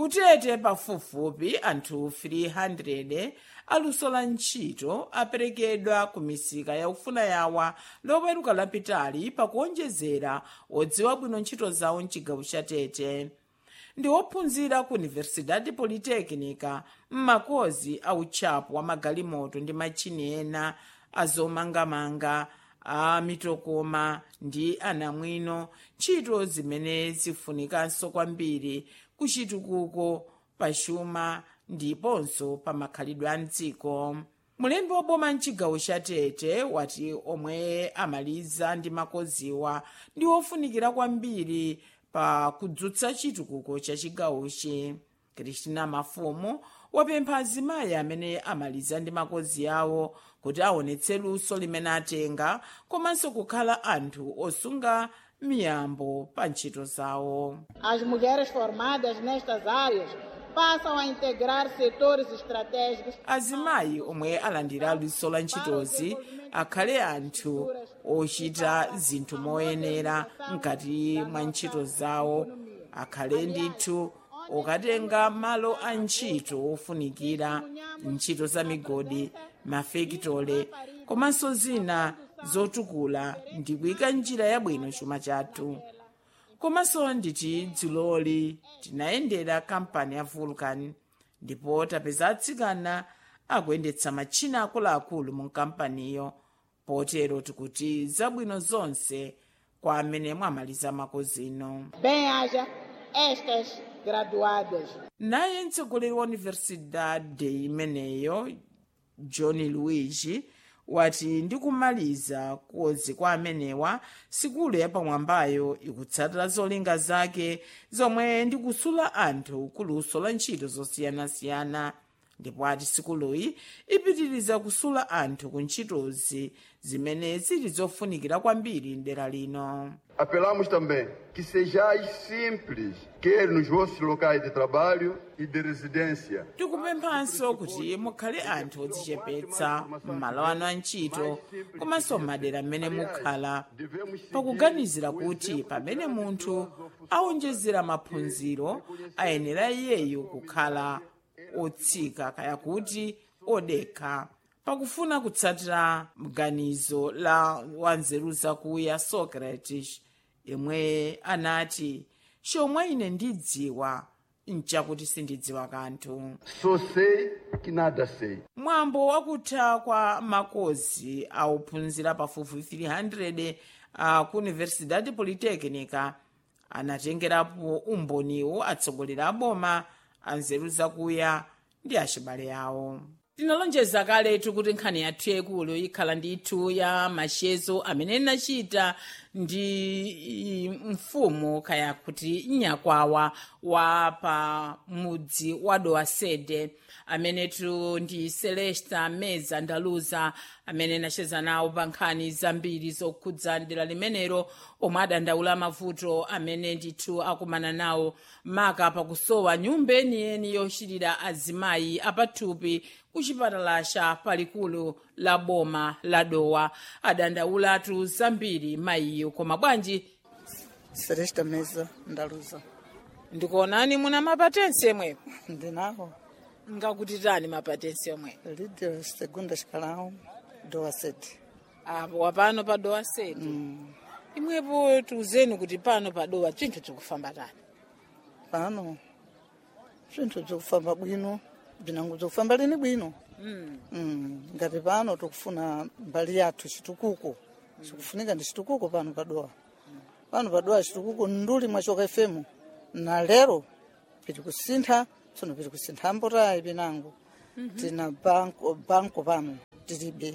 kutete pafupifupi anthu 300 aluso la ntchito aperekedwa ku misika yaufuna yawa loweruka lapitali pakuonjezera odziwa bwino ntchito zawo mchigawo cha tete ndi ophunzira ku universidade polytechnica m'makozi a utchapo wa magalimoto ndi matchini ena azomangamanga a mitokoma ndi anamwino ntchito zimene zifunikanso kwambiri kuchitukuko pachuma ndiponso pa makhalidwe a mdziko mulembi woboma mchigawo cha tete wati omwe amaliza ndi makoziwa ndi ofunikira kwambiri pa kudzutsa chitukuko cha chigawochi kristina mafumu wapempha azimayi amene amaliza ndi makozi awo kuti aonetse luso limene atenga komanso kukhala anthu osunga miyambo pa ntchito zawo As mulheres formadas nestas áreas passam a integrar setores estratégicos azimayi omwe alandira luso la ntchitozi akhale anthu ochita zinthu moyenera mkati mwa ntchito zawo akhale ndithu okatenga malo a ntchito ofunikira ntchito za migodi mafekitole komanso zina zotukula ndi kuyika njira yabwino chuma chathu komanso nditi dzuloli tinayendera kampani ya vulcan ndipo tapeza atsikana akuyendetsa matchina akuluakulu mu kampaniyo potero tikuti zabwino zonse kwa amene mwamaliza makozino bem haja estas graduadas. naye mtsogoleri wa universidade imeneyo john luigi wati ndi kumaliza kozi kwa amenewa sikulu yapamwambayo ikutsatira zolinga zake zomwe ndi kusula anthu kuluso la ntchito zosiyanasiyana ndipo ati sikuluyi ipitiriza kusula anthu ku ntchitozi zimene zili zofunikira kwambiri mdera lino Apelamos também que sejais simples, quer nos vossos locais de trabalho e de residência. tikupemphanso kuti mukhale anthu odzichepetsa m'malo anu a ntchito komanso m'madera m'mene mukhala pakuganizira kuti pamene munthu awonjezera maphunziro ayenera iyeyo kukhala otsika kaya kuti odekha pakufuna kutsatira mganizo la wanzeru zakuya socrates yemwe anati chomwe ine ndidziwa nchakuti sindidziwa kanthu Só sei que nada sei. mwambo wakutha kwa makozi auphunzira pafupi 300 a ku universidade polytechnica anatengerapo umboniwo atsogoleri a boma anzeru zakuya ndi achibale awo tinalonjeza kaletu kuti nkhani yathu yaikulu ikhala ndithu ya machezo amene inachita ndi mfumu kaya kuti nyakwawa wa pa mudzi wa dowasede amenetu ndi celesta meza ndaluza amene inacheza nawo pa nkhani zambiri zokhudza dera limenelo omwe adandaula mavuto amene ndithu akumana nawo maka pakusowa nyumba yeniyeni yochitira azimayi apathupi ku chipatala cha palikulu la boma la dowa adandaulatu zambiri mayiyo koma bwanji Celesta Meza ndaluza ndikuonani muna mapatensi yemwepo ndinawo ngakutitani mapatensi omwe lidio segunda xicalão doa sete apo wapano pa dowa seti imwepo tiuzeni kuti pano pa dowa chinthu chikufamba tani pano bzinthu bzikufamba bwino bzinango bzikufamba lini bwino Mm, ngati pano tikufuna mbali yathu chitukuko chikufunika ndi chitukuko pano padowa pano padowa chitukuko nduli mwachoka fm na lero piti kusintha tsono piti kusintha mbotayi pinango tina banko banko pano tilibe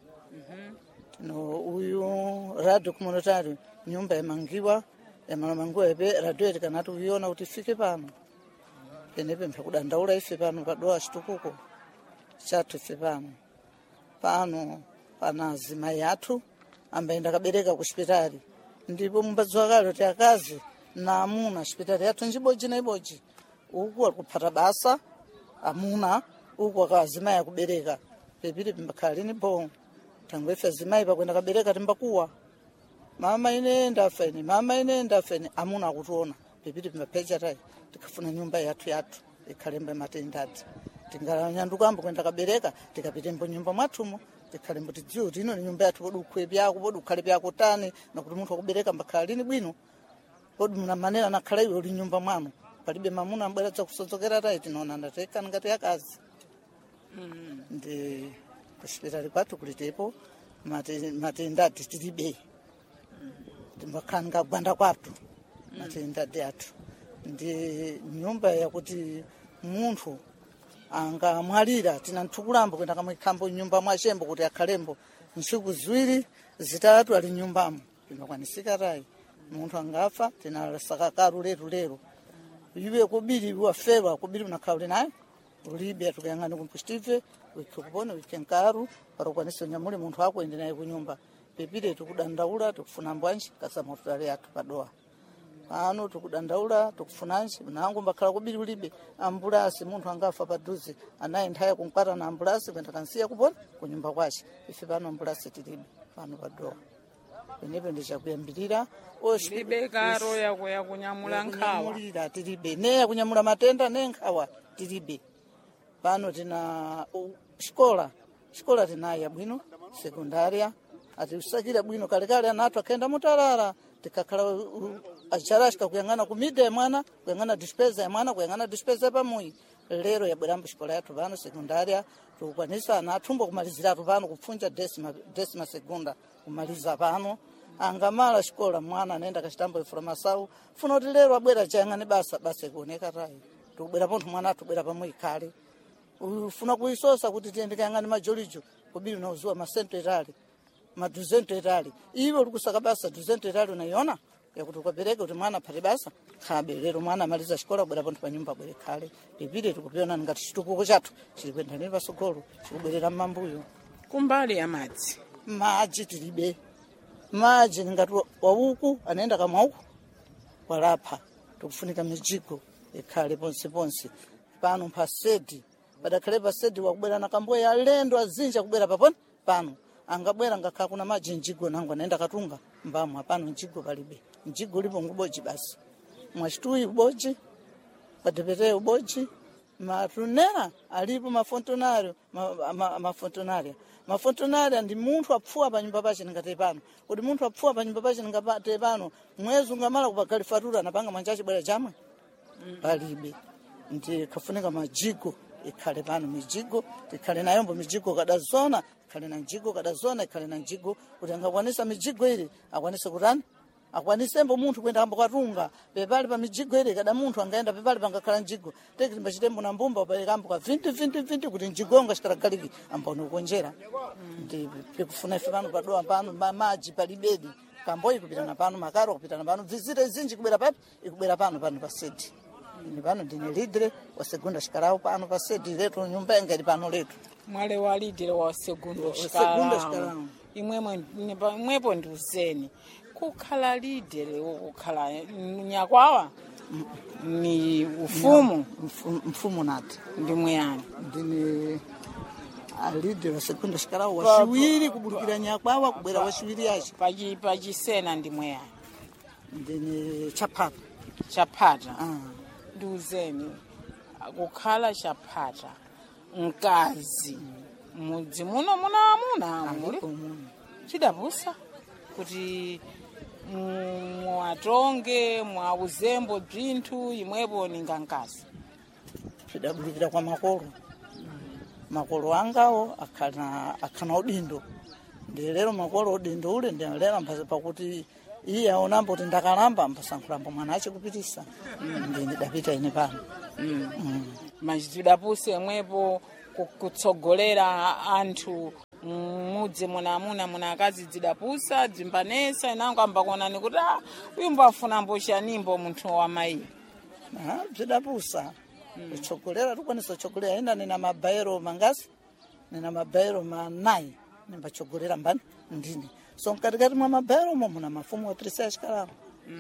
tino uyu radio communitary nyumba yamangiwa yamalamangiwa ipe radio yetu kanati uyiona kuti ifike pano penepe mphakudandaula ife pano padowa chitukuko chathu ife pano pano pana azimayi athu ambaye ndakabereka ku xipitali ndipo mumbadziwa kale kuti akazi na amuna xipitali yathu njibodzi na ibodzi uku akuphata basa amuna uku aka azimayi akubereka pepiti pimbakhala lini bo thangwe ife azimayi pakwenda kabereka timbakuwa mama ine ndafa ine mama ine ndafa ine amuna akutiona pipiti pimapecha tayi tikafuna nyumba yathu yathu ikhalembo matendati tinganyandukambo kwenda kabereka tikapitembo nyumba mwathumo tikhalembo tidziwe kuti ino ni nyumba yathu podi ukhwe pyako podi ukhale pyako tani nakuti munthu akubereka mbakhala lini bwino podi muna manera nakhala iwe uli nyumba mwanu palibe mamuna ambwera dzakusodzokera tayi tinaona ndatekani ngati akazi ndi kuchipitali kwathu kulitepo mate- matendati tilibe timbakhala ngagwanda kwathu matendati athu ndi nyumba yakuti munthu angamwalira tina nthukulambo kwenda kamwikhambo nyumba mwachembo kuti akhalembo ntsiku ziwiri zitatu ali nyumbamo pimakwanisika tayi munthu angafa tinasakakaru leru lero iwe kubiri waferwa kubiri unakhauli naye ulibe tukayang'ana kumpusitive wikhe kupona wikhe nkaru parokwanisa unyamule munthu akuende naye kunyumba pepire tikudandaula tikufuna mbwanji kasamotutale athu padowa pano tikudandaula tikufunanji nangu mbakhala kubiri ulibe ambulasi munthu angafa padhuze anaye nthaya kunkwata na ambulasi kwenda kansiya kupona kunyumba kwace ife pano ambulasi tilibe pano padowa penepo ndichakuyambirira libe karo yako yakunyamula nkhawa kunyamulira tilibe ne yakunyamula matenda ne nkhawa tilibe pano tina u- xikola xikola tinayi yabwino sekundaria atiusakira bwino kalekale ana athu akhaenda mutalala tikakhala acharashika kuyang'ana kumida ya mwana kuyang'ana dispesa ya mwana kuyang'ana dispesa ya pamuyi lero yabwerambo xikola yathu pano sekundaria tikukwanisa ana athumbo kumaliziratu pano kupfunja desima, desima segunda kumaliza pano angamala xikola mwana anaenda kachitambo ifura masawu funa kuti lero abwera chayang'ane basa basa ikuoneka tayi tikubwera pontho mwana athu ubwera pamuyi khale ufuna kuisosa kuti tiende kayang'ane majolijo kubiri unauziwa masento etali maduzento etali iwe uri kusaka basa duzento etali unaiona yakuti ukapereka kuti mwana aphate basa khabe lero mwana amaliza xikola abwera pontho panyumba abwere khale pipire tikupiona ngati chitukuko chathu chili kuendhaneni pasogolo chikubwerera mmambuyo kumbali ya madzi maji tilibe maji ningati wa- wauku anaenda kamauku walapha tikufunika mijigo ikhale ponse ponse pano pasedi padakhale pasedi wakubwera na kamboya alendo azinja kubwera paponi pano angabwera ngakhala kuna maji njigo nangu anaenda katunga mbamo apano njigo palibe njigo ulipo ngubodzi basi mwachituyi ubodzi padepetee ubodzi matunera alipo mafontonario ma- ma- mafontonaria mafontonaria ndi munthu apfuwa pa nyumba pace ningate pano kuti munthu apfuwa pa nyumba pace ningate pano mwezi ungamala kupagali fatura napanga manja acibwera chamwe palibe ndi kafunika majigo ikhale pano mijigo tikhale nayombo mijigo kadazona ikhale na njigo kadazona ikhale na njigo kuti angakwanisa mijigo ili akwanise kutani akwanisembo munthu kuenda kambo katunga pepali pa mijigo ili kada munthu angaenda pepali pangakhala njigo tekilimba chitembo na mbumba upayekambo ka vinti vinti vinti kuti njigonga chikalagaliki amboni kukonjera ndi pikufuna ife pano padowa pano ma- maji palibedi kamboyi kupitana pano makaro kupitana pano vizita izinji kubwera papi ikubwera pano pano pasedi ini pano ndine lidre wa segunda xikalawu pano pasedi letu nyumba yanga ili pano letu mwale walidile wa segundo Wa segundo xikalamu xikalamu. imwemwe nipa- imwepo ndiuzeni kukhala lidele kukhala nyakwawa ni ufumu Mfu- mfumu nati ndi mwiyani ndine alidre wa segunda xikalawu waxiwiri kubulukira nyakwawa kubwera waxiwiri yaci pachi pachisena ndi mwiyani ndine chaphata chaphata ah. ndiuzeni kukhala chaphata mkazi mudzi muno muna amuna muli alipo muno chidapusa kuti mu- muwatonge mwauzembo bzinthu imwepo ninga mkazi zvidabudikira kwa makolo makolo angawo akhana akhana udindo ndi lero makolo udindo ule ndilera mpasa pakuti iye aonambo kuti ndakalamba mpasankhulambo mwana ace kupitisa ndi ndidapita ine pano Mm. mazidapuse imwepo ku- kutsogolera anthu mudzi muna amuna muna akazi dzidapusa dzimbanesa inango ambakuonani kuti ah uyu mbafunambo chanimbo munthu wa mayi Ah, bzidapusa kutsogolera tikwanisa kutsogolera ina nina mabairo mangasi nina mabairo manayi nimbatsogolera mbani ndine so mkatikati mwa mabairo mo muna mafumu otirisa ya xikalawo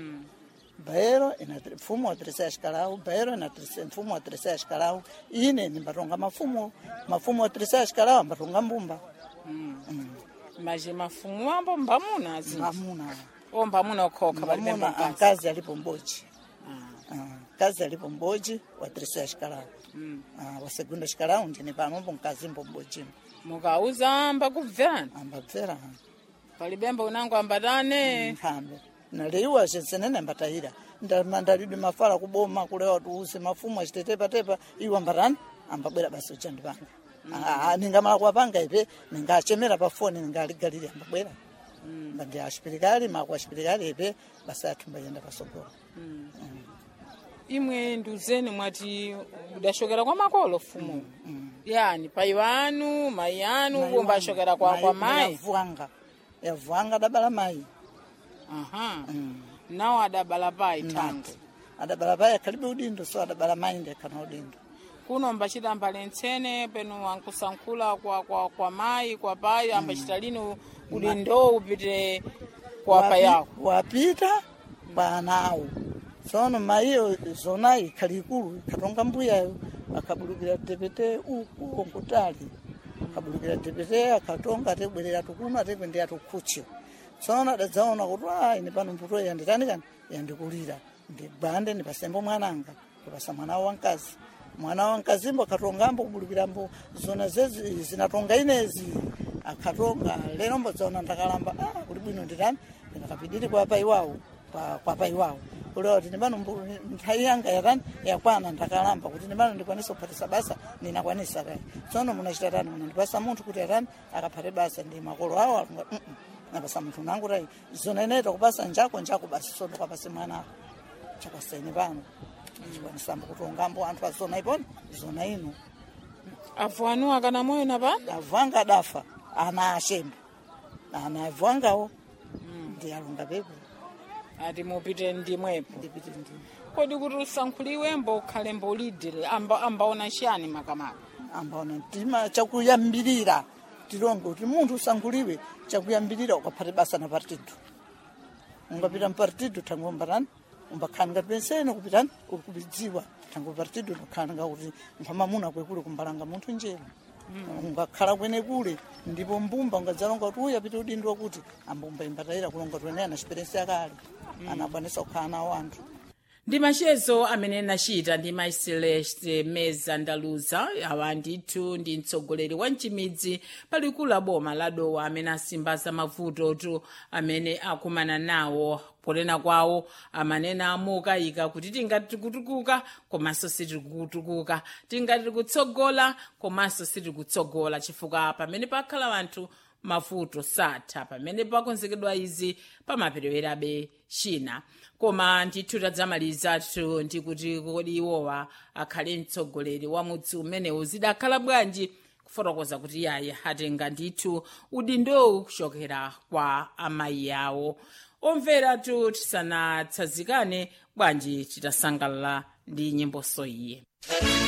baero ina tri- mfumo wa tirisa ya xikalawu baero ina tirisa- mfumo wa tirisa ya xikalawu ine nimbatonga mafumo mafumo wa tirisa ya xikalawu ambatonga mbumba maji mafumu ambo mbamuna zinji mamuna o mbamuna okhokha palibe mamuna mkazi ankazi alipo mbochi Ah. mkazi alipo m'bodzi wa terceira xikalawu Ah, wa segunda xikalawu ndine pamwepo mkazimbo m'bodzimo mukauza amba kubverana ambabvera palibemba unango ambatane nkhambe naliwa censenene ambatayira ndamandalidwe mafala kuboma kulewa tuuze mafumu acitetepatepa iwo ambatani ambabwera basi uchandipanga ningamala kuwapanga ipe ningachemera pa foni ningaligalire ambabwera mbandi axipirikali maku axipirikali ipe basi athu mbayenda pasogolo imwe nduzeni mwati udashokera kwa makolo fumu yani pai wanu mai anu kumba ashokera kwa, kwa mai yavuanga yavuanga adabala mayi aha nawo adabala pai Nati. tango adabala payi akhalibe udindo so adabala mayi ndi akhana udindo kuno mbachita mbalentsene penu wankusankhula kwa, kwa, kwa mai kwa pai ambachita lini udindo upite kwa pai Wapi- yako wapita kwa ana awo tsono mayiyo zona ikhali ikulu ikhatonga mbuyayo akhabulukira tepete uku nkutali akhabulukira tepete akhatonga atebwerera tukuno atekwendera tukhutsyo tsono adadzaona kuti a ine pano mbuto yanditani kani yandikulira ndigwande ndipasembo mwananga kupasa mwana wa wamkazi mwana wa mkazimbo akhatongambo kubulukirambo zona zezi zinatonga inezi akhatonga lero mbodzaona ndakalamba ah, kuti bwino nditani ndingakapidiri kwa pai wawo kwa kwa pai wawo kulewa kuti ndimano nthawi yanga yatani yakwana ndakalamba kuti ndimano ndikwanisa kuphatisa basa ndinakwanisa kai tsono munachita tani munandipasa munthu kuti atani akaphate basa ndi makolo awo alunga "Mm, mm, napasa munthu nangu tai zona inaita kupasa njako njako basi sono kwapase mwana ako chapaseni pano chikwanisambo kutongambo anthu azona iponi zona ino avu anu akana moyo napa avwanga adafa ana ashembe ana avwangawo ndi alunga pepo ati mupite ndimwepo ndipite ndi kodi kuti usankhuliwembo ukhale mbolidire amba, ambaona chiyani makamaka ambaona mtima chakuyambirira tilonge kuti munthu usankhuliwe chakuyambirira ukaphate basa na partido ungapita mpartido thangombatani umbakhala ngati pensene kupitani uri kubidziwa thango partido ndakhala ngakuti mphamamuna kwekule kumbalanga munthu njero ungakhala kwene kule ndipo mbumba ungadzalonga kuti uyu apite udindo wakuti ambumba imbatayira kulonga kuti weneyo ana chiperensi yakale anakwanisa kukhala nawo anthu ndi machezo amene nachita ndi mai celeste meza ndaluza awa ndithu ndi mtsogoleri wa mchimidzi palikulu la boma la dowa amene asimbaza mavutotu amene akumana nawo ponena kwawo amanena amukayika kuti tingati tikutukuka komanso sitikutukuka tingati tikutsogola komanso sitikutsogola chifukwa pamene pakhala anthu mavuto satha pamene pakonzekedwa izi pamaperewerabe china koma ndithu tadzamalizatu ndikuti kodi iwowa akhale mtsogoleri wa mudzi umenewu zidakhala bwanji kufotokoza kuti yayi atenga ndithu udindowu kuchokera kwa amayi awo omveratu tisanatsanzikane bwanji titasangalala ndi nyimboso iye